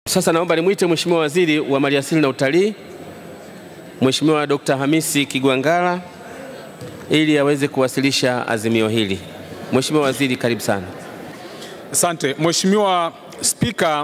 Sasa naomba nimwite Mheshimiwa Waziri wa Maliasili na Utalii, Mheshimiwa Dr. Hamisi Kigwangalla ili aweze kuwasilisha azimio hili. Mheshimiwa Waziri, karibu sana. Asante Mheshimiwa Spika,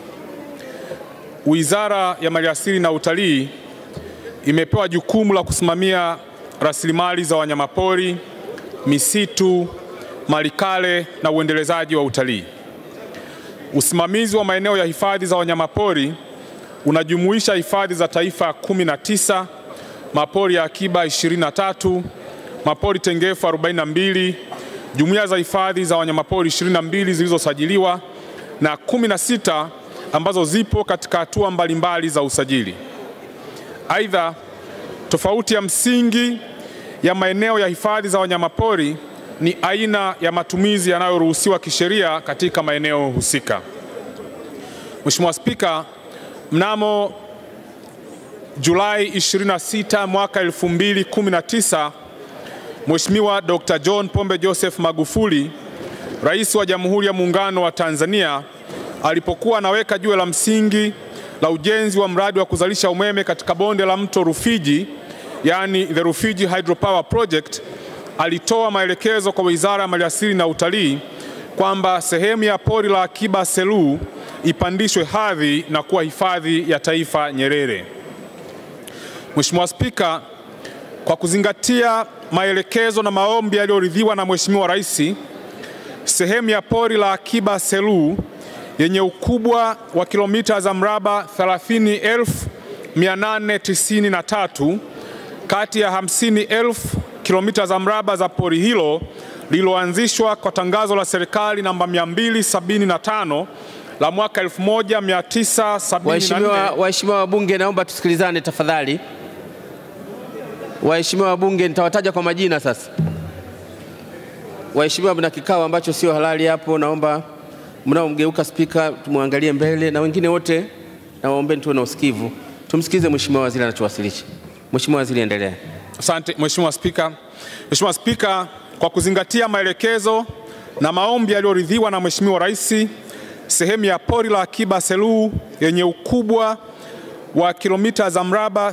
Wizara ya Maliasili na Utalii imepewa jukumu la kusimamia rasilimali za wanyamapori, misitu, malikale na uendelezaji wa utalii. Usimamizi wa maeneo ya hifadhi za wanyamapori unajumuisha hifadhi za taifa 19, mapori ya akiba 23, mapori tengefu 42, jumuiya za hifadhi za wanyamapori 22 zilizosajiliwa na 16 ambazo zipo katika hatua mbalimbali za usajili. Aidha, tofauti ya msingi ya maeneo ya hifadhi za wanyamapori ni aina ya matumizi yanayoruhusiwa kisheria katika maeneo husika. Mheshimiwa Spika, mnamo Julai 26 mwaka 2019, Mheshimiwa Dr. John Pombe Joseph Magufuli, Rais wa Jamhuri ya Muungano wa Tanzania, alipokuwa anaweka jiwe la msingi la ujenzi wa mradi wa kuzalisha umeme katika bonde la mto Rufiji, yaani the Rufiji Hydropower Project, alitoa maelekezo kwa Wizara ya Maliasili na Utalii kwamba sehemu ya pori la akiba Selous ipandishwe hadhi na kuwa hifadhi ya taifa Nyerere. Mheshimiwa Spika, kwa kuzingatia maelekezo na maombi yaliyoridhiwa na Mheshimiwa Rais, sehemu ya pori la akiba Selous yenye ukubwa wa kilomita za mraba 30,893 kati ya 50,000 kilomita za mraba za pori hilo lililoanzishwa kwa tangazo la serikali namba 275 la mwaka 1974. Waheshimiwa waheshimiwa wabunge, naomba tusikilizane tafadhali. Waheshimiwa wabunge, nitawataja kwa majina sasa. Waheshimiwa, mna kikao ambacho sio halali hapo, naomba mnaomgeuka spika tumwangalie mbele, na wengine wote nawaombeni tuwe na usikivu, tumsikize Mheshimiwa Waziri anachowasilisha. Mheshimiwa Waziri, endelea. Asante Mheshimiwa Spika. Mheshimiwa Spika, kwa kuzingatia maelekezo na maombi yaliyoridhiwa na Mheshimiwa Rais, sehemu ya pori la akiba Selous yenye ukubwa wa kilomita za mraba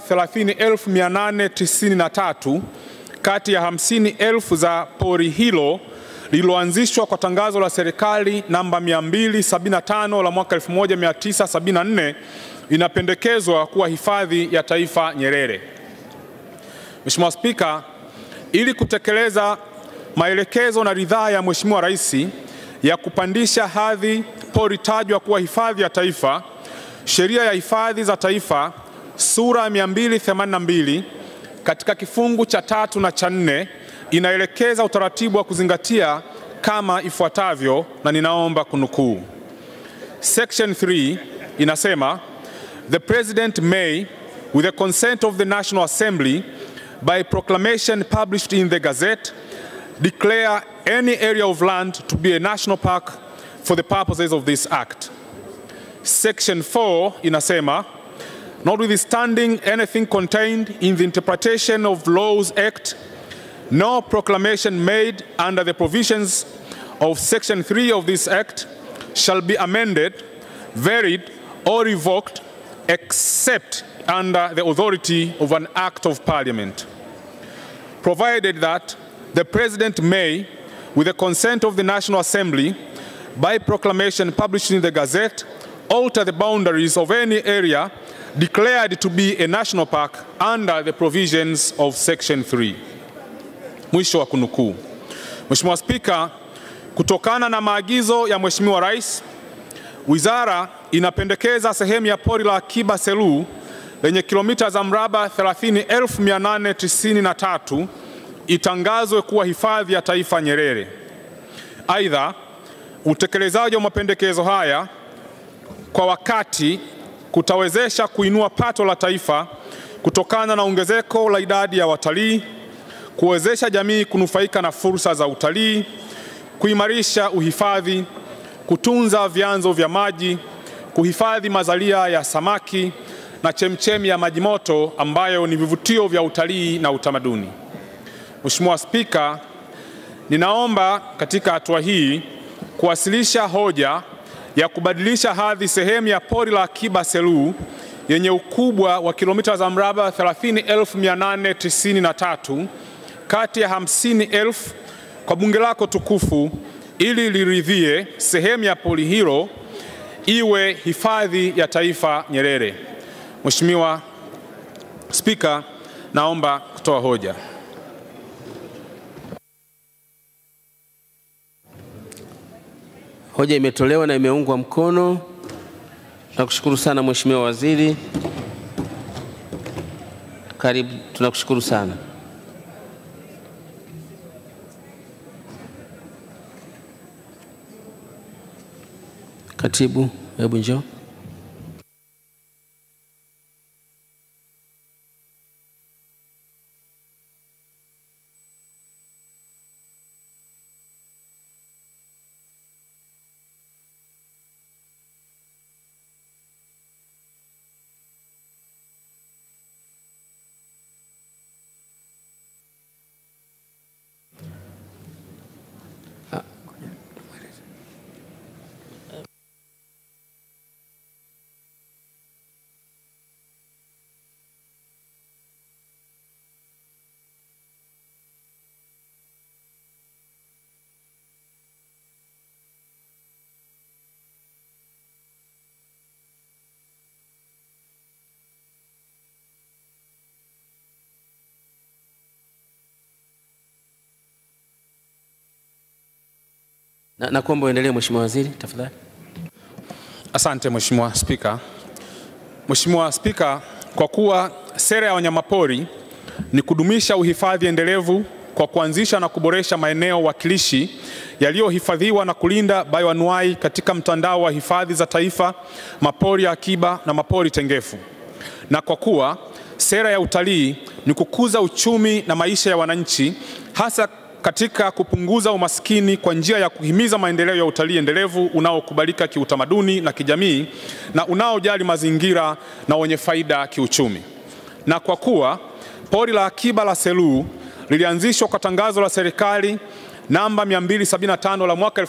30,893 kati ya 50,000 za pori hilo lililoanzishwa kwa tangazo la serikali namba 275 la mwaka 1974 inapendekezwa kuwa hifadhi ya taifa Nyerere. Mheshimiwa Spika, ili kutekeleza maelekezo na ridhaa ya Mheshimiwa Rais ya kupandisha hadhi pori tajwa kuwa hifadhi ya taifa, Sheria ya Hifadhi za Taifa sura ya 282 katika kifungu cha tatu na cha nne inaelekeza utaratibu wa kuzingatia kama ifuatavyo, na ninaomba kunukuu. Section 3 inasema the president may with the consent of the National Assembly by proclamation published in the Gazette declare any area of land to be a national park for the purposes of this act. Section 4 inasema notwithstanding anything contained in the interpretation of laws act no proclamation made under the provisions of section 3 of this act shall be amended varied or revoked except under the authority of an act of parliament provided that the president may with the consent of the national assembly by proclamation published in the gazette alter the boundaries of any area declared to be a national park under the provisions of section 3 Mwisho wa kunukuu. Mheshimiwa Spika, kutokana na maagizo ya Mheshimiwa Rais, wizara inapendekeza sehemu ya pori la akiba Selous lenye kilomita za mraba 30,893 itangazwe kuwa hifadhi ya taifa Nyerere. Aidha, utekelezaji wa mapendekezo haya kwa wakati kutawezesha kuinua pato la taifa kutokana na ongezeko la idadi ya watalii kuwezesha jamii kunufaika na fursa za utalii, kuimarisha uhifadhi, kutunza vyanzo vya maji, kuhifadhi mazalia ya samaki na chemchemi ya maji moto ambayo ni vivutio vya utalii na utamaduni. Mheshimiwa Spika, ninaomba katika hatua hii kuwasilisha hoja ya kubadilisha hadhi sehemu ya pori la akiba Selous yenye ukubwa wa kilomita za mraba 30,893 kati ya 50,000 kwa bunge lako tukufu ili liridhie sehemu ya pori hilo iwe hifadhi ya taifa Nyerere. Mheshimiwa Spika, naomba kutoa hoja. Hoja imetolewa na imeungwa mkono. Tunakushukuru sana Mheshimiwa Waziri. Karibu, tunakushukuru sana. Katibu, hebu njoo. Na, na kuomba uendelee Mheshimiwa Waziri tafadhali. Asante Mheshimiwa Spika. Mheshimiwa Spika, kwa kuwa sera ya wanyamapori ni kudumisha uhifadhi endelevu kwa kuanzisha na kuboresha maeneo wakilishi yaliyohifadhiwa na kulinda bayoanuai katika mtandao wa hifadhi za taifa, mapori ya akiba na mapori tengefu, na kwa kuwa sera ya utalii ni kukuza uchumi na maisha ya wananchi hasa katika kupunguza umaskini kwa njia ya kuhimiza maendeleo ya utalii endelevu unaokubalika kiutamaduni na kijamii na unaojali mazingira na wenye faida kiuchumi. Na kwa kuwa pori la akiba la Selous lilianzishwa kwa tangazo la serikali namba 275 la mwaka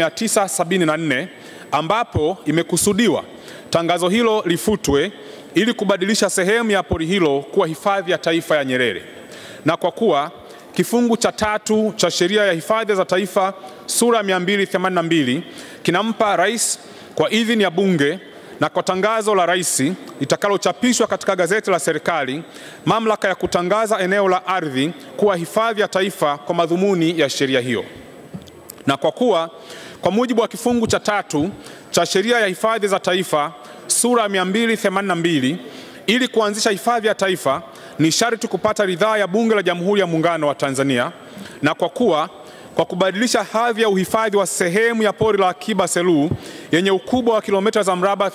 1974 ambapo imekusudiwa tangazo hilo lifutwe ili kubadilisha sehemu ya pori hilo kuwa hifadhi ya taifa ya Nyerere. Na kwa kuwa kifungu cha tatu cha sheria ya hifadhi za taifa sura 282 kinampa rais kwa idhini ya bunge na kwa tangazo la rais litakalochapishwa katika gazeti la serikali mamlaka ya kutangaza eneo la ardhi kuwa hifadhi ya taifa kwa madhumuni ya sheria hiyo. Na kwa kuwa kwa mujibu wa kifungu cha tatu cha sheria ya hifadhi za taifa sura ya 282 ili kuanzisha hifadhi ya taifa ni sharti kupata ridhaa ya Bunge la Jamhuri ya Muungano wa Tanzania, na kwa kuwa kwa kubadilisha hadhi ya uhifadhi wa sehemu ya pori la akiba Selous yenye ukubwa wa kilomita za mraba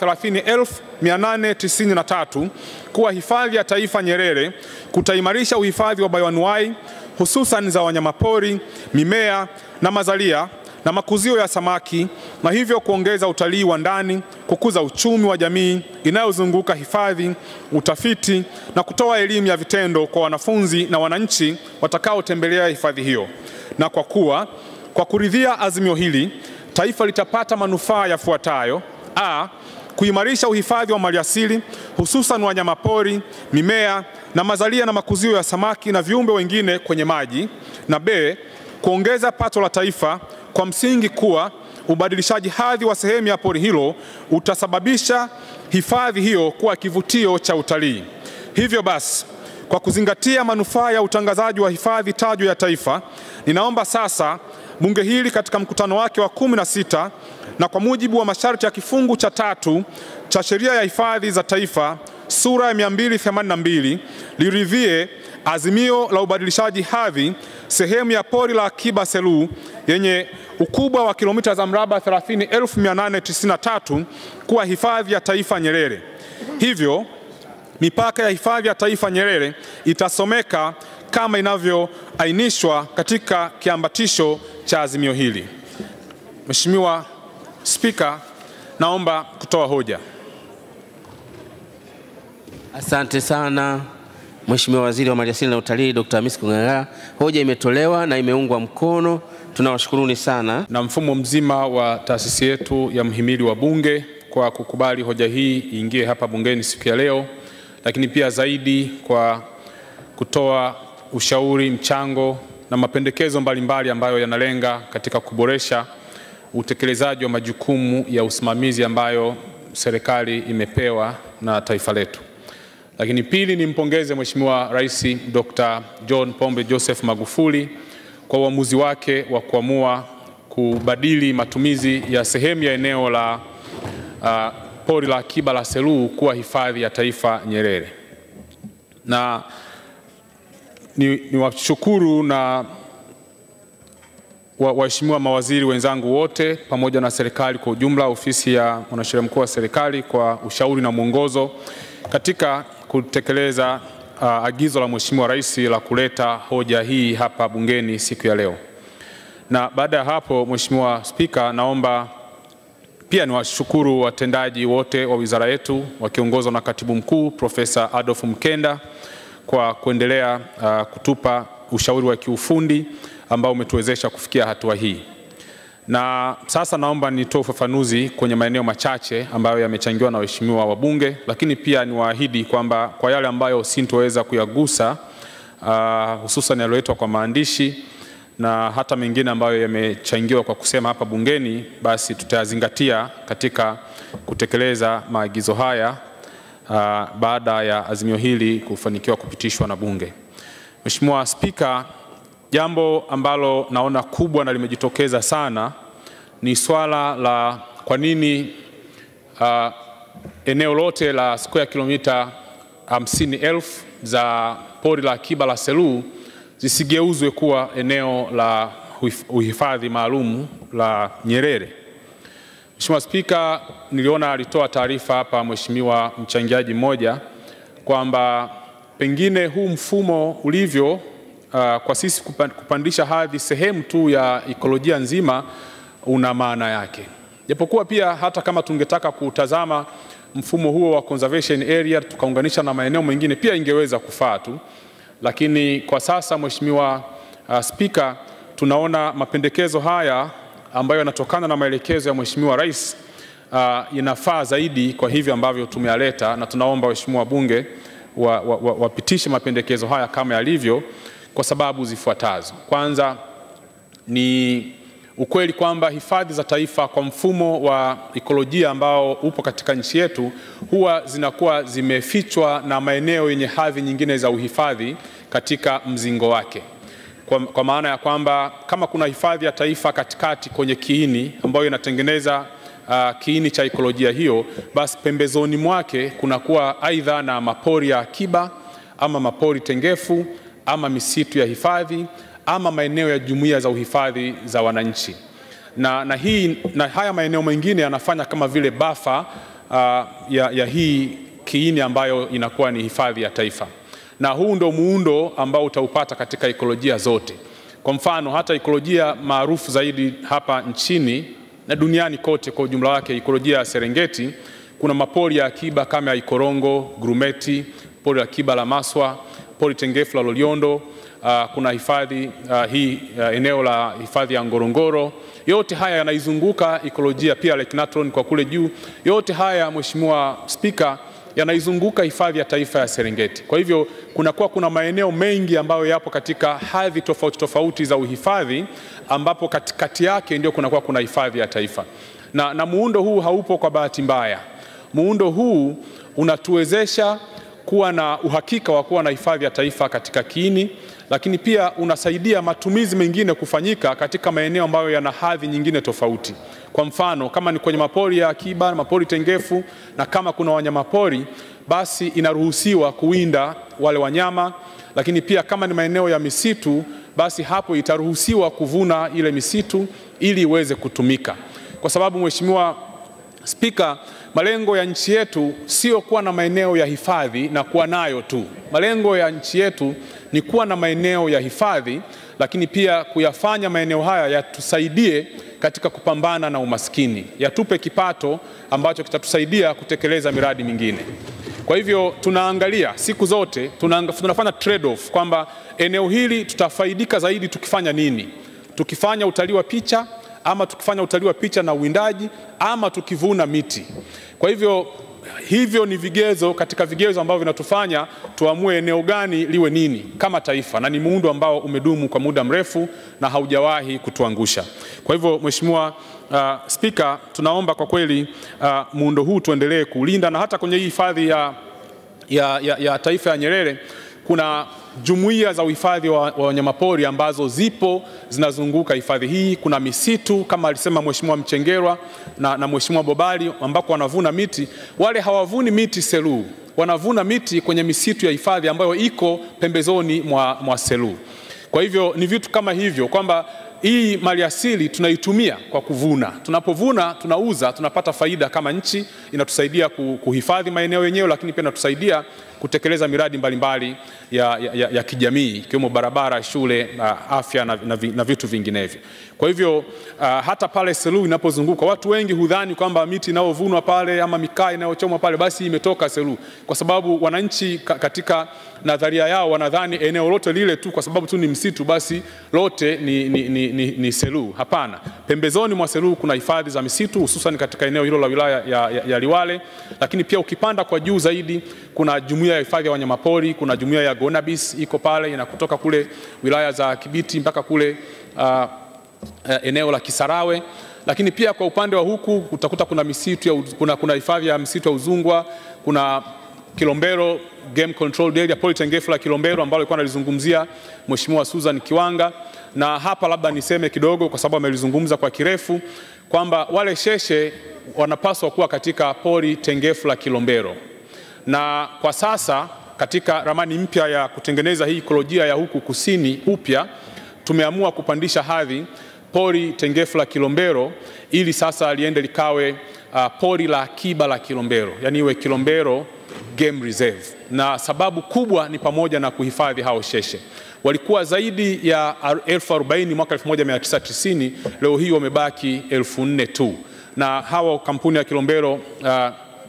30,893 kuwa hifadhi ya taifa Nyerere kutaimarisha uhifadhi wa bayoanuai hususan za wanyamapori, mimea na mazalia na makuzio ya samaki na hivyo kuongeza utalii wa ndani, kukuza uchumi wa jamii inayozunguka hifadhi, utafiti na kutoa elimu ya vitendo kwa wanafunzi na wananchi watakaotembelea hifadhi hiyo. Na kwa kuwa kwa kuridhia azimio hili taifa litapata manufaa yafuatayo: a kuimarisha uhifadhi wa maliasili hususan wanyamapori, mimea na mazalia na makuzio ya samaki na viumbe wengine kwenye maji, na b kuongeza pato la taifa kwa msingi kuwa ubadilishaji hadhi wa sehemu ya pori hilo utasababisha hifadhi hiyo kuwa kivutio cha utalii. Hivyo basi, kwa kuzingatia manufaa ya utangazaji wa hifadhi tajwa ya taifa, ninaomba sasa bunge hili katika mkutano wake wa kumi na sita na kwa mujibu wa masharti ya kifungu cha tatu cha sheria ya hifadhi za taifa sura ya 282 liridhie azimio la ubadilishaji hadhi sehemu ya pori la akiba Selous yenye ukubwa wa kilomita za mraba 30,893 kuwa hifadhi ya taifa Nyerere. Hivyo mipaka ya hifadhi ya taifa Nyerere itasomeka kama inavyoainishwa katika kiambatisho cha azimio hili. Mheshimiwa Spika, naomba kutoa hoja. Asante sana Mheshimiwa Waziri wa Maliasili na Utalii Dr. Hamisi Kung'ang'a. Hoja imetolewa na imeungwa mkono. tunawashukuruni sana. na mfumo mzima wa taasisi yetu ya mhimili wa Bunge kwa kukubali hoja hii iingie hapa bungeni siku ya leo, lakini pia zaidi kwa kutoa ushauri, mchango na mapendekezo mbalimbali ambayo yanalenga katika kuboresha utekelezaji wa majukumu ya usimamizi ambayo serikali imepewa na taifa letu. Lakini pili, nimpongeze Mheshimiwa Rais Dr. John Pombe Joseph Magufuli kwa uamuzi wake wa kuamua kubadili matumizi ya sehemu ya eneo la uh, pori la akiba la Selous kuwa hifadhi ya taifa Nyerere. Na ni, ni washukuru na wa- waheshimiwa mawaziri wenzangu wote pamoja na serikali kwa ujumla, ofisi ya mwanasheria mkuu wa serikali kwa ushauri na mwongozo katika kutekeleza uh, agizo la Mheshimiwa Rais la kuleta hoja hii hapa bungeni siku ya leo. Na baada ya hapo, Mheshimiwa Spika, naomba pia niwashukuru watendaji wote wa wizara yetu wakiongozwa na Katibu Mkuu Profesa Adolf Mkenda kwa kuendelea uh, kutupa ushauri wa kiufundi ambao umetuwezesha kufikia hatua hii. Na sasa naomba nitoe ufafanuzi kwenye maeneo machache ambayo yamechangiwa na waheshimiwa wabunge, lakini pia niwaahidi kwamba kwa yale ambayo sintoweza kuyagusa uh, hususan yaliyoletwa kwa maandishi na hata mengine ambayo yamechangiwa kwa kusema hapa bungeni, basi tutayazingatia katika kutekeleza maagizo haya uh, baada ya azimio hili kufanikiwa kupitishwa na Bunge. Mheshimiwa Spika, jambo ambalo naona kubwa na limejitokeza sana ni swala la kwa nini uh, eneo lote la square kilomita hamsini elfu za pori la akiba la Selous zisigeuzwe kuwa eneo la uhif- uhifadhi maalum la Nyerere. Mheshimiwa Spika, niliona alitoa taarifa hapa mheshimiwa mchangiaji mmoja kwamba pengine huu mfumo ulivyo uh, kwa sisi kupa- kupandisha hadhi sehemu tu ya ikolojia nzima una maana yake, japokuwa pia hata kama tungetaka kutazama mfumo huo wa conservation area tukaunganisha na maeneo mengine pia ingeweza kufaa tu, lakini kwa sasa Mheshimiwa uh, Spika, tunaona mapendekezo haya ambayo yanatokana na maelekezo ya Mheshimiwa Rais uh, inafaa zaidi kwa hivi ambavyo tumeyaleta, na tunaomba waheshimiwa wabunge wapitishe wa, wa, wapitishe mapendekezo haya kama yalivyo kwa sababu zifuatazo. Kwanza ni ukweli kwamba hifadhi za taifa kwa mfumo wa ikolojia ambao upo katika nchi yetu huwa zinakuwa zimefichwa na maeneo yenye hadhi nyingine za uhifadhi katika mzingo wake kwa, kwa maana ya kwamba kama kuna hifadhi ya taifa katikati kwenye kiini ambayo inatengeneza uh, kiini cha ikolojia hiyo, basi pembezoni mwake kunakuwa aidha na mapori ya akiba ama mapori tengefu ama misitu ya hifadhi ama maeneo ya jumuiya za uhifadhi za wananchi na, na, hii, na haya maeneo mengine yanafanya kama vile bafa uh, ya, ya hii kiini ambayo inakuwa ni hifadhi ya taifa na huu ndo muundo ambao utaupata katika ikolojia zote. Kwa mfano hata ikolojia maarufu zaidi hapa nchini na duniani kote kwa ujumla wake, ikolojia ya Serengeti, kuna mapori ya akiba kama ya Ikorongo, Grumeti, pori la akiba la Maswa, pori tengefu la Loliondo, uh, kuna hifadhi uh, hii uh, eneo la hifadhi ya Ngorongoro. Yote haya yanaizunguka ikolojia, pia Lake Natron kwa kule juu. Yote haya Mheshimiwa Spika, yanaizunguka hifadhi ya taifa ya Serengeti. Kwa hivyo kunakuwa kuna maeneo mengi ambayo yapo katika hadhi tofauti tofauti za uhifadhi, ambapo katikati yake ndio kunakuwa kuna hifadhi ya taifa na, na muundo huu haupo kwa bahati mbaya. Muundo huu unatuwezesha kuwa na uhakika wa kuwa na hifadhi ya taifa katika kiini, lakini pia unasaidia matumizi mengine kufanyika katika maeneo ambayo yana hadhi nyingine tofauti. Kwa mfano kama ni kwenye mapori ya akiba, mapori tengefu, na kama kuna wanyamapori, basi inaruhusiwa kuwinda wale wanyama, lakini pia kama ni maeneo ya misitu, basi hapo itaruhusiwa kuvuna ile misitu ili iweze kutumika, kwa sababu Mheshimiwa Spika, malengo ya nchi yetu sio kuwa na maeneo ya hifadhi na kuwa nayo tu. Malengo ya nchi yetu ni kuwa na maeneo ya hifadhi, lakini pia kuyafanya maeneo haya yatusaidie katika kupambana na umaskini, yatupe kipato ambacho kitatusaidia kutekeleza miradi mingine. Kwa hivyo tunaangalia siku zote tunaanga, tunafanya trade off kwamba eneo hili tutafaidika zaidi tukifanya nini tukifanya utalii wa picha ama tukifanya utalii wa picha na uwindaji ama tukivuna miti. Kwa hivyo hivyo ni vigezo katika vigezo ambavyo vinatufanya tuamue eneo gani liwe nini kama taifa, na ni muundo ambao umedumu kwa muda mrefu na haujawahi kutuangusha. Kwa hivyo Mheshimiwa uh, Spika, tunaomba kwa kweli uh, muundo huu tuendelee kuulinda na hata kwenye hii hifadhi ya, ya, ya, ya taifa ya Nyerere kuna jumuiya za uhifadhi wa, wa wanyamapori ambazo zipo zinazunguka hifadhi hii. Kuna misitu kama alisema Mheshimiwa Mchengerwa na, na Mheshimiwa Bobali ambako wanavuna miti. Wale hawavuni miti Selous, wanavuna miti kwenye misitu ya hifadhi ambayo iko pembezoni mwa, mwa Selous. Kwa hivyo ni vitu kama hivyo kwamba hii maliasili tunaitumia kwa kuvuna. Tunapovuna tunauza, tunapata faida kama nchi, inatusaidia kuhifadhi maeneo yenyewe, lakini pia inatusaidia kutekeleza miradi mbalimbali ya, ya, ya kijamii ikiwemo barabara, shule, uh, afya na, na, na vitu vinginevyo. Kwa hivyo uh, hata pale Selous inapozunguka watu wengi hudhani kwamba miti inayovunwa pale ama mikaa inayochomwa pale basi imetoka Selous, kwa sababu wananchi katika nadharia yao wanadhani eneo lote lile tu kwa sababu tu ni msitu basi lote ni, ni, ni, ni, ni Selous. Hapana, pembezoni mwa Selous kuna hifadhi za misitu hususan katika eneo hilo la wilaya ya, ya, ya Liwale, lakini pia ukipanda kwa juu zaidi kuna jumuiya ya hifadhi ya wanyamapori, kuna jumuiya ya Gonabis iko pale inakutoka kule wilaya za Kibiti mpaka kule uh, uh, eneo la Kisarawe lakini pia kwa upande wa huku utakuta kuna misitu ya, kuna, kuna hifadhi ya msitu ya Uzungwa, kuna Kilombero Game Control Area, pori tengefu la Kilombero ambalo alikuwa analizungumzia Mheshimiwa Susan Kiwanga, na hapa labda niseme kidogo, kwa sababu amelizungumza kwa kirefu kwamba wale sheshe wanapaswa kuwa katika pori tengefu la Kilombero, na kwa sasa katika ramani mpya ya kutengeneza hii ikolojia ya huku kusini upya tumeamua kupandisha hadhi pori tengefu la Kilombero ili sasa liende likawe uh, pori la akiba la Kilombero, yaani iwe Kilombero Game Reserve. Na sababu kubwa ni pamoja na kuhifadhi hao sheshe. Walikuwa zaidi ya elfu arobaini mwaka 1990, leo hii wamebaki elfu nne tu, na hawa kampuni ya Kilombero uh,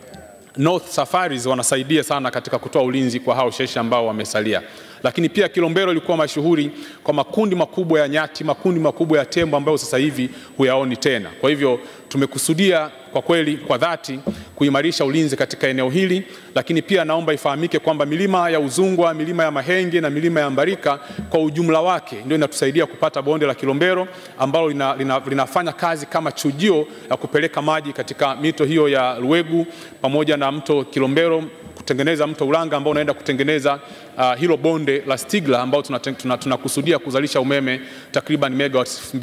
North Safaris wanasaidia sana katika kutoa ulinzi kwa hao sheshe ambao wamesalia. Lakini pia Kilombero ilikuwa mashuhuri kwa makundi makubwa ya nyati, makundi makubwa ya tembo ambayo sasa hivi huyaoni tena. Kwa hivyo tumekusudia kwa kweli kwa dhati kuimarisha ulinzi katika eneo hili, lakini pia naomba ifahamike kwamba milima ya Uzungwa, milima ya Mahenge na milima ya Mbarika kwa ujumla wake ndio inatusaidia kupata bonde la Kilombero ambalo lina, lina, linafanya kazi kama chujio la kupeleka maji katika mito hiyo ya Luegu pamoja na mto Kilombero kutengeneza mto Ulanga ambao unaenda kutengeneza uh, hilo bonde la Stigla ambao tunakusudia tuna, tuna kuzalisha umeme takriban megawatts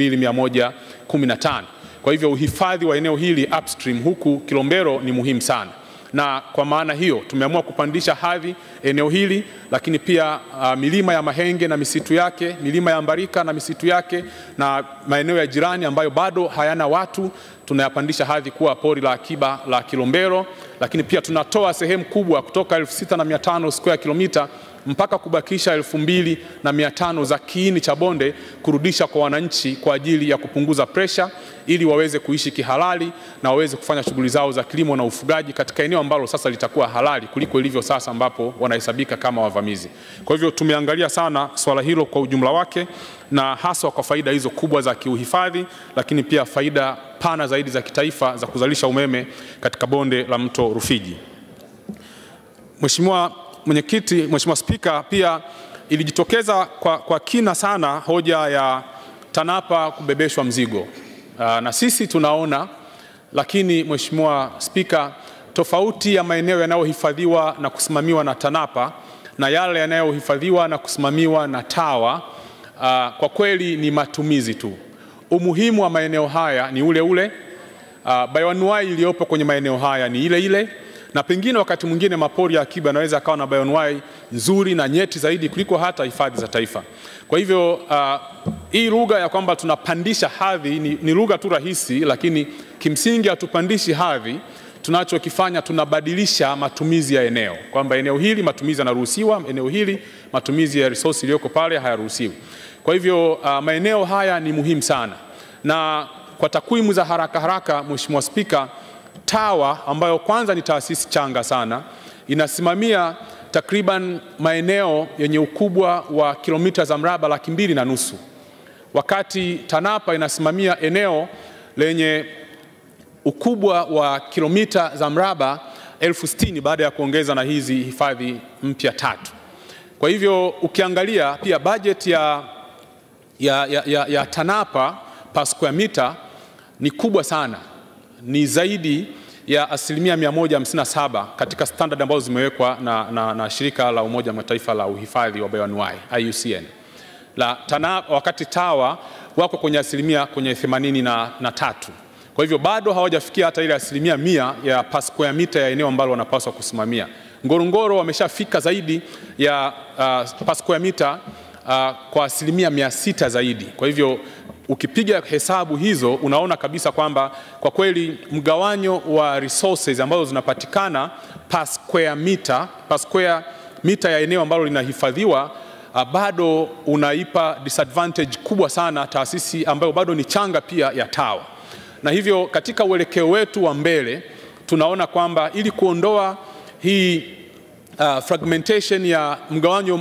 2115. Kwa hivyo uhifadhi wa eneo hili upstream huku Kilombero ni muhimu sana, na kwa maana hiyo tumeamua kupandisha hadhi eneo hili, lakini pia uh, milima ya Mahenge na misitu yake, milima ya Mbarika na misitu yake, na maeneo ya jirani ambayo bado hayana watu tunayapandisha hadhi kuwa pori la akiba la Kilombero, lakini pia tunatoa sehemu kubwa kutoka 6500 square kilomita mpaka kubakisha elfu mbili na mia tano za kiini cha bonde kurudisha kwa wananchi kwa ajili ya kupunguza presha ili waweze kuishi kihalali na waweze kufanya shughuli zao za kilimo na ufugaji katika eneo ambalo sasa litakuwa halali kuliko ilivyo sasa ambapo wanahesabika kama wavamizi. Kwa hivyo tumeangalia sana swala hilo kwa ujumla wake na haswa kwa faida hizo kubwa za kiuhifadhi, lakini pia faida pana zaidi za kitaifa za kuzalisha umeme katika bonde la mto Rufiji. Mheshimiwa Mwenyekiti, Mheshimiwa Spika, pia ilijitokeza kwa, kwa kina sana hoja ya TANAPA kubebeshwa mzigo. Aa, na sisi tunaona, lakini Mheshimiwa Spika, tofauti ya maeneo yanayohifadhiwa na kusimamiwa na TANAPA na yale yanayohifadhiwa na kusimamiwa na TAWA aa, kwa kweli ni matumizi tu. Umuhimu wa maeneo haya ni ule ule. Aa, bayoanuai iliyopo kwenye maeneo haya ni ile ile na pengine wakati mwingine mapori ya akiba yanaweza akawa na bioanuwai nzuri na nyeti zaidi kuliko hata hifadhi za taifa. Kwa hivyo uh, hii lugha ya kwamba tunapandisha hadhi ni, ni lugha tu rahisi, lakini kimsingi hatupandishi hadhi. Tunachokifanya tunabadilisha matumizi ya eneo, kwamba eneo hili matumizi yanaruhusiwa, eneo hili matumizi ya resource iliyoko pale hayaruhusiwi. Kwa hivyo uh, maeneo haya ni muhimu sana, na kwa takwimu za haraka haraka, Mheshimiwa Spika, TAWA ambayo kwanza ni taasisi changa sana inasimamia takriban maeneo yenye ukubwa wa kilomita za mraba laki mbili na nusu. wakati TANAPA inasimamia eneo lenye ukubwa wa kilomita za mraba elfu sitini baada ya kuongeza na hizi hifadhi mpya tatu. Kwa hivyo ukiangalia pia bajeti ya, ya, ya, ya, ya TANAPA per square meter ni kubwa sana, ni zaidi ya asilimia 157 katika standard ambazo zimewekwa na, na, na shirika la Umoja wa Mataifa la uhifadhi wa bayoanuai IUCN la TANAPA, wakati TAWA wako kwenye asilimia kwenye 83 na, na tatu. Kwa hivyo bado hawajafikia hata ile asilimia mia ya per square meter ya eneo ambalo wanapaswa kusimamia. Ngorongoro wameshafika zaidi ya uh, per square meter uh, kwa asilimia mia sita zaidi. Kwa hivyo ukipiga hesabu hizo unaona kabisa kwamba kwa kweli mgawanyo wa resources ambazo zinapatikana per square meter, per square meter ya eneo ambalo linahifadhiwa uh, bado unaipa disadvantage kubwa sana taasisi ambayo bado ni changa pia ya TAWA na hivyo katika uelekeo wetu wa mbele tunaona kwamba ili kuondoa hii uh, fragmentation ya mgawanyo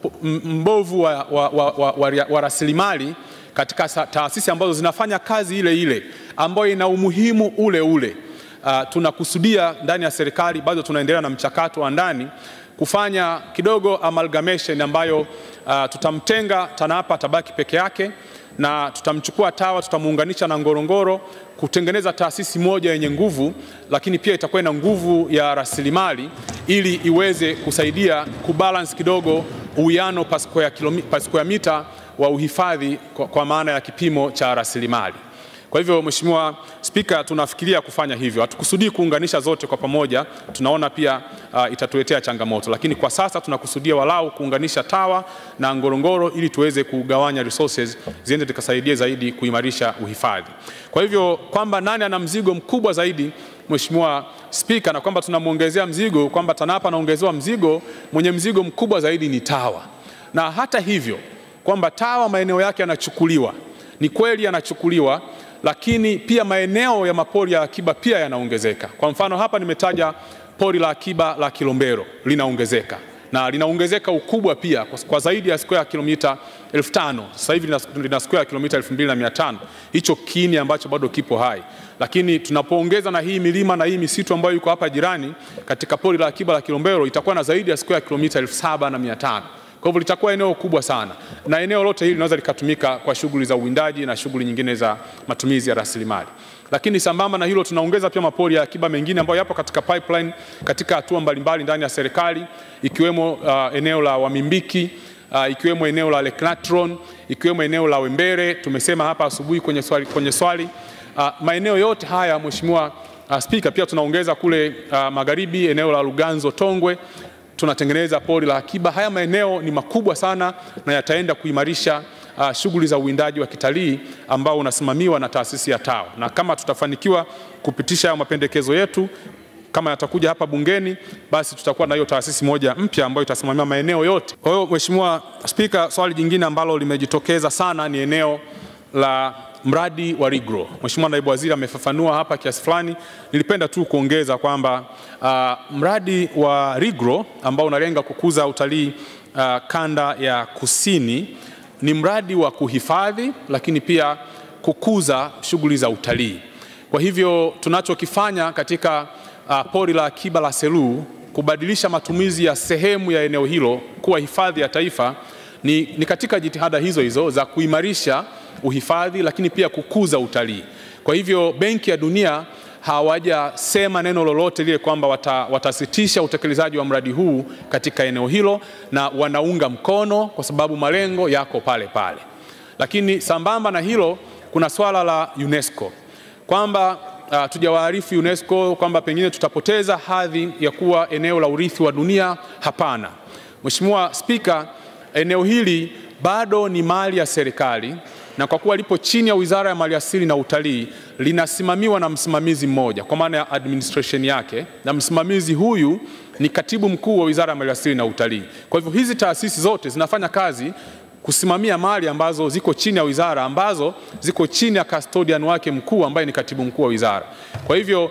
mbovu wa, wa, wa, wa, wa, wa rasilimali katika taasisi ambazo zinafanya kazi ile ile ambayo ina umuhimu ule ule. Uh, tunakusudia ndani ya serikali, bado tunaendelea na mchakato wa ndani kufanya kidogo amalgamation ambayo uh, tutamtenga TANAPA tabaki peke yake na tutamchukua TAWA tutamuunganisha na Ngorongoro kutengeneza taasisi moja yenye nguvu, lakini pia itakuwa ina nguvu ya rasilimali ili iweze kusaidia kubalance kidogo uwiano per square mita wa uhifadhi kwa, kwa maana ya kipimo cha rasilimali. Kwa hivyo Mheshimiwa Spika, tunafikiria kufanya hivyo. Hatukusudii kuunganisha zote kwa pamoja, tunaona pia uh, itatuletea changamoto, lakini kwa sasa tunakusudia walau kuunganisha TAWA na Ngorongoro ili tuweze kugawanya resources ziende zikasaidie zaidi kuimarisha uhifadhi. Kwa hivyo kwamba nani ana mzigo mkubwa zaidi Mheshimiwa Spika, na kwamba tunamwongezea mzigo kwamba TANAPA anaongezewa mzigo, mwenye mzigo mkubwa zaidi ni TAWA, na hata hivyo kwamba TAWA maeneo yake yanachukuliwa, ni kweli yanachukuliwa lakini pia maeneo ya mapori ya akiba pia yanaongezeka. Kwa mfano hapa nimetaja pori la akiba la Kilombero linaongezeka na linaongezeka ukubwa pia kwa zaidi ya square kilomita elfu tano sasa hivi lina square kilomita elfu mbili na mia tano hicho kiini ambacho bado kipo hai, lakini tunapoongeza na hii milima na hii misitu ambayo iko hapa jirani katika pori la akiba la Kilombero itakuwa na zaidi ya square kilomita elfu saba na mia tano kwa hivyo litakuwa eneo kubwa sana, na eneo lote hili linaweza likatumika kwa shughuli za uwindaji na shughuli nyingine za matumizi ya rasilimali. Lakini sambamba na hilo, tunaongeza pia mapori ya akiba mengine ambayo yapo katika pipeline katika hatua mbalimbali ndani ya serikali, ikiwemo uh, eneo la Wamimbiki uh, ikiwemo eneo la Leknatron, ikiwemo eneo la Wembere. Tumesema hapa asubuhi kwenye swali, kwenye swali. Uh, maeneo yote haya Mheshimiwa uh, Spika, pia tunaongeza kule uh, magharibi eneo la Luganzo Tongwe tunatengeneza pori la akiba. Haya maeneo ni makubwa sana na yataenda kuimarisha uh, shughuli za uwindaji wa kitalii ambao unasimamiwa na taasisi ya TAWA, na kama tutafanikiwa kupitisha hayo mapendekezo yetu kama yatakuja hapa bungeni, basi tutakuwa na hiyo taasisi moja mpya ambayo itasimamia maeneo yote. Kwa hiyo Mheshimiwa Spika, swali jingine ambalo limejitokeza sana ni eneo la mradi wa Rigro. Mheshimiwa Naibu Waziri amefafanua hapa kiasi fulani. Nilipenda tu kuongeza kwamba uh, mradi wa Rigro ambao unalenga kukuza utalii uh, kanda ya kusini ni mradi wa kuhifadhi lakini pia kukuza shughuli za utalii. Kwa hivyo tunachokifanya katika uh, pori la akiba la Selous kubadilisha matumizi ya sehemu ya eneo hilo kuwa hifadhi ya taifa ni, ni katika jitihada hizo hizo za kuimarisha uhifadhi lakini pia kukuza utalii. Kwa hivyo Benki ya Dunia hawajasema neno lolote lile kwamba wata, watasitisha utekelezaji wa mradi huu katika eneo hilo, na wanaunga mkono kwa sababu malengo yako pale pale. Lakini sambamba na hilo, kuna swala la UNESCO kwamba uh, tujawaarifu UNESCO kwamba pengine tutapoteza hadhi ya kuwa eneo la urithi wa dunia. Hapana, Mheshimiwa Spika, eneo hili bado ni mali ya serikali na kwa kuwa lipo chini ya Wizara ya Maliasili na Utalii, linasimamiwa na msimamizi mmoja kwa maana ya administration yake, na msimamizi huyu ni katibu mkuu wa Wizara ya Maliasili na Utalii. Kwa hivyo hizi taasisi zote zinafanya kazi kusimamia mali ambazo ziko chini ya wizara ambazo ziko chini ya custodian wake mkuu ambaye ni katibu mkuu wa wizara. Kwa hivyo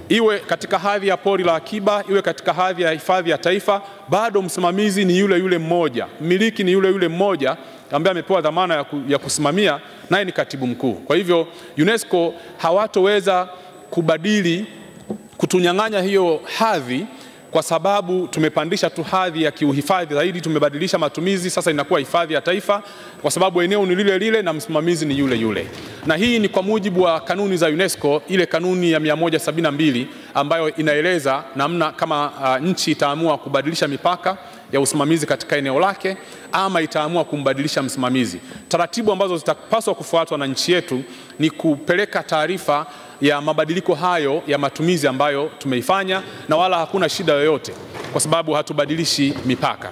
iwe katika hadhi ya pori la akiba, iwe katika hadhi ya hifadhi ya taifa, bado msimamizi ni yule yule mmoja, mmiliki ni yule yule mmoja ambaye amepewa dhamana ya, ku, ya kusimamia, naye ni katibu mkuu. Kwa hivyo UNESCO hawatoweza kubadili kutunyang'anya hiyo hadhi kwa sababu tumepandisha tu hadhi ya kiuhifadhi zaidi, tumebadilisha matumizi, sasa inakuwa hifadhi ya taifa, kwa sababu eneo ni lile lile na msimamizi ni yule yule. Na hii ni kwa mujibu wa kanuni za UNESCO, ile kanuni ya 172 ambayo inaeleza namna kama uh, nchi itaamua kubadilisha mipaka ya usimamizi katika eneo lake ama itaamua kumbadilisha msimamizi. Taratibu ambazo zitapaswa kufuatwa na nchi yetu ni kupeleka taarifa ya mabadiliko hayo ya matumizi ambayo tumeifanya, na wala hakuna shida yoyote, kwa sababu hatubadilishi mipaka.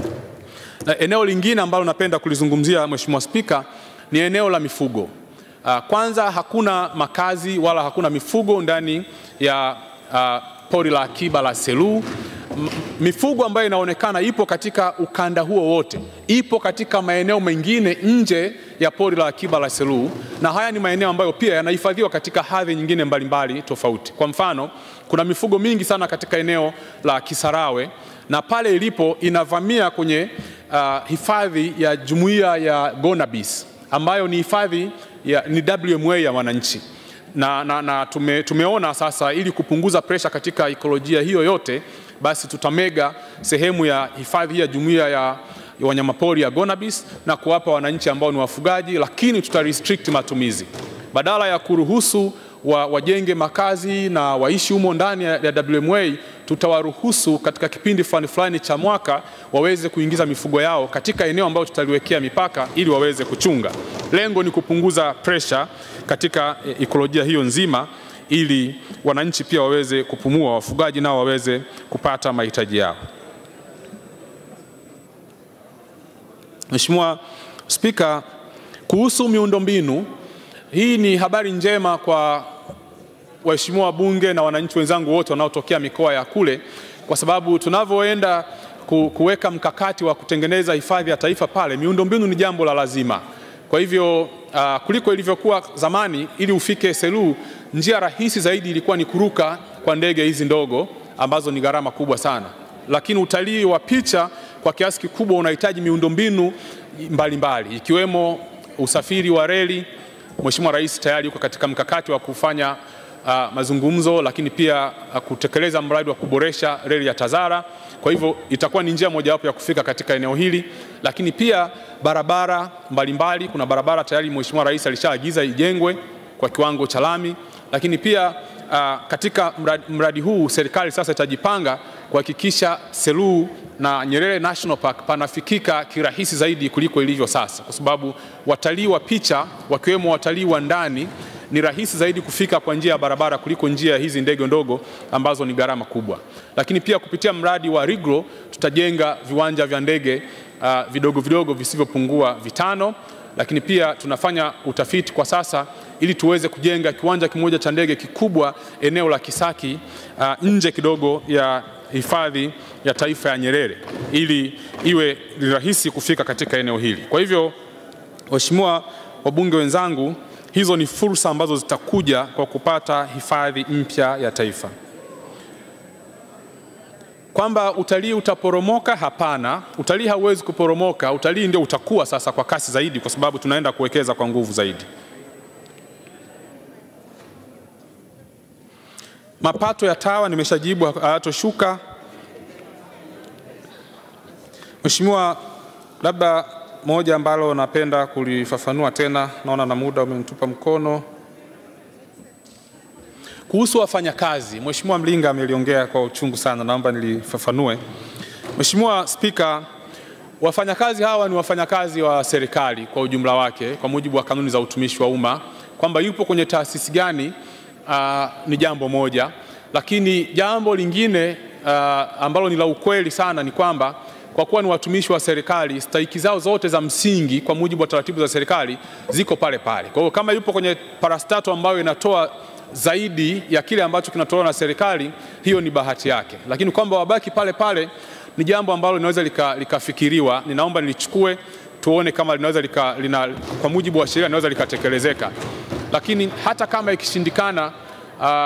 Na eneo lingine ambalo napenda kulizungumzia, Mheshimiwa Spika, ni eneo la mifugo. Kwanza, hakuna makazi wala hakuna mifugo ndani ya uh, pori la akiba la Selous. Mifugo ambayo inaonekana ipo katika ukanda huo wote, ipo katika maeneo mengine nje ya pori la akiba la Selous, na haya ni maeneo ambayo pia yanahifadhiwa katika hadhi nyingine mbalimbali mbali tofauti. Kwa mfano, kuna mifugo mingi sana katika eneo la Kisarawe na pale ilipo inavamia kwenye uh, hifadhi ya jumuiya ya Gonabis ambayo ni hifadhi ya, ni WMA ya wananchi na, na, na tume, tumeona sasa ili kupunguza presha katika ekolojia hiyo yote basi tutamega sehemu ya hifadhi ya jumuiya ya wanyamapori ya Gonabis na kuwapa wananchi ambao ni wafugaji, lakini tuta restrict matumizi badala ya kuruhusu wa, wajenge makazi na waishi humo ndani ya, ya WMA, tutawaruhusu katika kipindi fulani fulani cha mwaka waweze kuingiza mifugo yao katika eneo ambalo tutaliwekea mipaka ili waweze kuchunga. Lengo ni kupunguza presha katika ekolojia hiyo nzima ili wananchi pia waweze kupumua, wafugaji nao waweze kupata mahitaji yao. Mheshimiwa Spika, kuhusu miundombinu, hii ni habari njema kwa waheshimiwa wabunge na wananchi wenzangu wote wanaotokea mikoa ya kule, kwa sababu tunavyoenda kuweka mkakati wa kutengeneza hifadhi ya taifa pale, miundombinu ni jambo la lazima. Kwa hivyo uh, kuliko ilivyokuwa zamani, ili ufike Selous, njia rahisi zaidi ilikuwa ni kuruka kwa ndege hizi ndogo ambazo ni gharama kubwa sana, lakini utalii wa picha kwa kiasi kikubwa unahitaji miundombinu mbalimbali ikiwemo usafiri wa reli. Mheshimiwa Rais tayari yuko katika mkakati wa kufanya uh, mazungumzo, lakini pia uh, kutekeleza mradi wa kuboresha reli ya Tazara. Kwa hivyo itakuwa ni njia mojawapo ya kufika katika eneo hili, lakini pia barabara mbalimbali. Kuna barabara tayari Mheshimiwa Rais alishaagiza ijengwe kwa kiwango cha lami, lakini pia uh, katika mradi, mradi huu serikali sasa itajipanga kuhakikisha Selous na Nyerere National Park panafikika kirahisi zaidi kuliko ilivyo sasa, kwa sababu watalii wa picha wakiwemo watalii wa ndani ni rahisi zaidi kufika kwa njia ya barabara kuliko njia hizi ndege ndogo ambazo ni gharama kubwa. Lakini pia kupitia mradi wa Rigro tutajenga viwanja vya ndege uh, vidogo vidogo visivyopungua vitano, lakini pia tunafanya utafiti kwa sasa ili tuweze kujenga kiwanja kimoja cha ndege kikubwa eneo la Kisaki uh, nje kidogo ya hifadhi ya taifa ya Nyerere ili iwe rahisi kufika katika eneo hili. Kwa hivyo, waheshimiwa wabunge wenzangu, hizo ni fursa ambazo zitakuja kwa kupata hifadhi mpya ya taifa. Kwamba utalii utaporomoka? Hapana, utalii hauwezi kuporomoka. Utalii ndio utakuwa sasa kwa kasi zaidi, kwa sababu tunaenda kuwekeza kwa nguvu zaidi. Mapato ya TAWA nimeshajibu, hayatoshuka. Mheshimiwa, labda moja ambalo napenda kulifafanua tena, naona na muda umenitupa mkono, kuhusu wafanyakazi. Mheshimiwa Mlinga ameliongea kwa uchungu sana, naomba nilifafanue. Mheshimiwa Spika, wafanyakazi hawa ni wafanyakazi wa serikali kwa ujumla wake kwa mujibu wa kanuni za utumishi wa umma. Kwamba yupo kwenye taasisi gani uh, ni jambo moja, lakini jambo lingine uh, ambalo ni la ukweli sana ni kwamba kwa kuwa ni watumishi wa serikali, stahiki zao zote za msingi kwa mujibu wa taratibu za serikali ziko pale pale. Kwa hiyo kama yupo kwenye parastato ambayo inatoa zaidi ya kile ambacho kinatolewa na serikali, hiyo ni bahati yake, lakini kwamba wabaki pale pale ni jambo ambalo linaweza likafikiriwa lika. Ninaomba nilichukue tuone kama linaweza lika, lina, kwa mujibu wa sheria linaweza likatekelezeka, lakini hata kama ikishindikana, uh,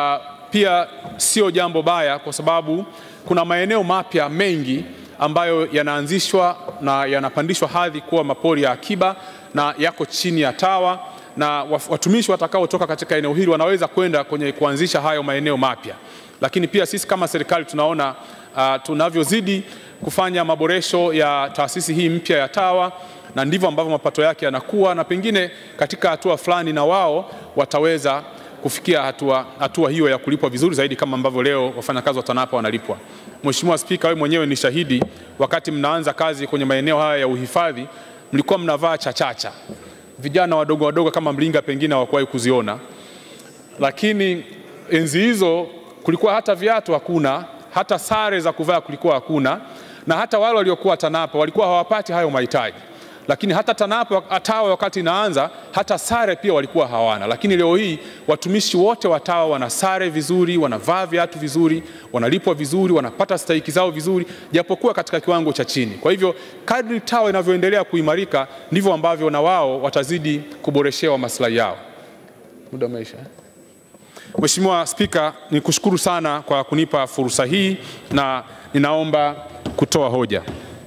pia sio jambo baya, kwa sababu kuna maeneo mapya mengi ambayo yanaanzishwa na yanapandishwa hadhi kuwa mapori ya akiba na yako chini ya TAWA na watumishi watakaotoka katika eneo hili wanaweza kwenda kwenye kuanzisha hayo maeneo mapya. Lakini pia sisi kama serikali tunaona uh, tunavyozidi kufanya maboresho ya taasisi hii mpya ya TAWA na ndivyo ambavyo mapato yake yanakuwa, na pengine katika hatua fulani na wao wataweza kufikia hatua, hatua hiyo ya kulipwa vizuri zaidi kama ambavyo leo wafanyakazi wa TANAPA wanalipwa. Mheshimiwa Spika, wewe mwenyewe ni shahidi, wakati mnaanza kazi kwenye maeneo haya ya uhifadhi mlikuwa mnavaa chachacha, vijana wadogo wadogo kama Mlinga pengine hawakuwahi kuziona, lakini enzi hizo kulikuwa hata viatu hakuna, hata sare za kuvaa kulikuwa hakuna, na hata wale waliokuwa TANAPA walikuwa hawapati hayo mahitaji lakini hata TANAPA TAWA wakati inaanza hata sare pia walikuwa hawana, lakini leo hii watumishi wote wa TAWA wana sare vizuri, wanavaa viatu vizuri, wanalipwa vizuri, wanapata stahiki zao vizuri, japokuwa katika kiwango cha chini. Kwa hivyo kadri TAWA inavyoendelea kuimarika ndivyo ambavyo na wao watazidi kuboreshewa maslahi yao. Muda umeisha. Mheshimiwa Spika, nikushukuru sana kwa kunipa fursa hii na ninaomba kutoa hoja.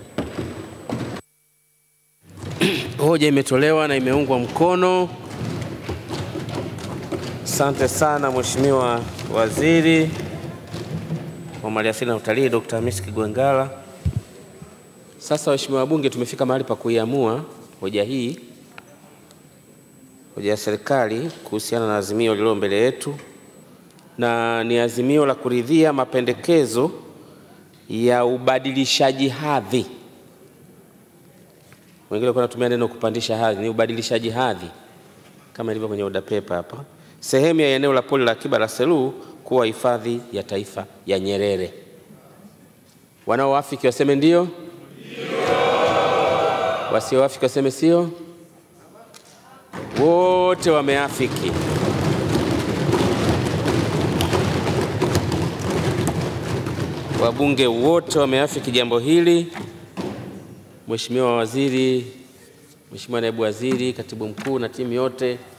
Hoja imetolewa na imeungwa mkono. Asante sana Mheshimiwa Waziri wa Maliasili na Utalii Dr. Hamisi Kigwangalla. Sasa waheshimiwa wabunge, tumefika mahali pa kuiamua hoja hii, hoja ya serikali kuhusiana na azimio lililo mbele yetu, na ni azimio la kuridhia mapendekezo ya ubadilishaji hadhi wengine walikuwa wanatumia neno kupandisha hadhi, ni ubadilishaji hadhi kama ilivyo kwenye oda pepa hapa, sehemu ya eneo la pori la akiba la Selous kuwa hifadhi ya taifa ya Nyerere. Wanaoafiki waseme ndio, wasioafiki waseme sio. Wote wameafiki. Wabunge wote wameafiki jambo hili. Mheshimiwa Waziri, Mheshimiwa Naibu Waziri, Katibu Mkuu na timu yote